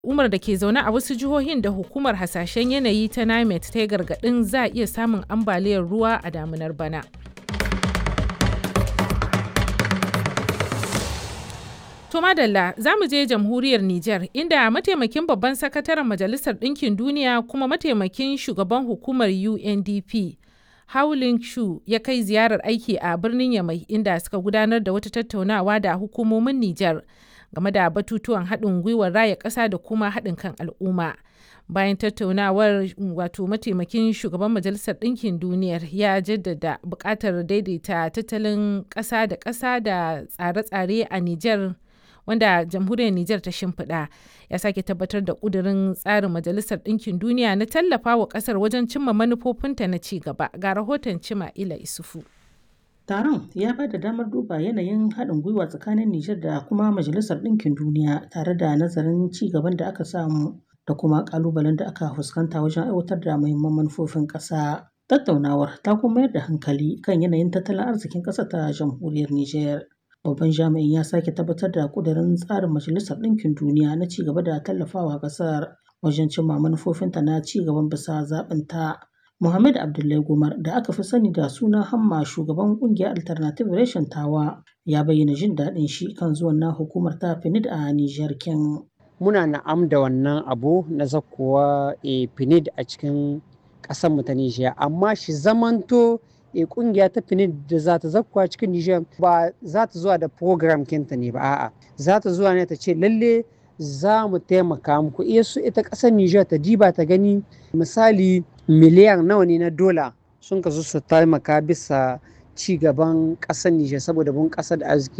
Umar da ke zaune a wasu jihohin da hukumar hasashen yanayi ta NIMET ta yi gargaɗin za a iya samun ambaliyar ruwa a damunar bana. To madalla za mu je jamhuriyar Nijar inda mataimakin babban sakataren Majalisar Ɗinkin Duniya kuma mataimakin shugaban hukumar UNDP Howlin Shu ya kai ziyarar aiki a birnin Yamai inda suka gudanar da wata tattaunawa da hukumomin Nijar game da batutuwan haɗin gwiwar raya ƙasa da kuma haɗin kan al'umma. Bayan tattaunawar wato mataimakin shugaban Majalisar Ɗinkin Duniyar ya jaddada buƙatar daidaita tattalin ƙasa da ƙasa da tsare-tsare a Nijar wanda jamhuriyar Nijar ta shimfiɗa ya sake tabbatar da ƙudurin tsarin Majalisar Ɗinkin Duniya na tallafa wa ƙasar wajen cimma manufofinta na ci gaba ga rahoton Cima Ila Isufu. Taron ya ba da damar duba yanayin haɗin gwiwa tsakanin Nijar da kuma Majalisar Ɗinkin Duniya tare da nazarin ci gaban da aka samu da kuma ƙalubalen da aka fuskanta wajen aiwatar da muhimman manufofin ƙasa. Tattaunawar ta kuma mayar da hankali kan yanayin tattalin arzikin ƙasar ta jamhuriyar Nijar. Babban jami'in ya sake tabbatar da ƙudurin tsarin Majalisar Ɗinkin Duniya na ci gaba da tallafawa ƙasar wajen cimma manufofinta na ci gaban bisa zaɓinta. Muhammad Abdullahi Gumar da aka fi sani da suna Hamma shugaban ƙungiyar Alternative Reshen Tawa ya bayyana jin daɗin shi kan zuwan na hukumar ta PNUD a Nijar kin. Muna na'am da wannan abu na zakkowa e PNUD a cikin ƙasar mu ta Nijar amma shi zamanto e kungiya ta PNUD da za ta zakkuwa cikin Nijar ba za ta zuwa da program kinta ne ba a'a za ta zuwa ne ta ce lalle za mu taimaka muku iya su ita ƙasar Nijar ta diba ta gani misali miliyan nawa ne na dola sun kasu su taimaka bisa ci gaban ƙasar Nijar saboda bunƙasar da arziki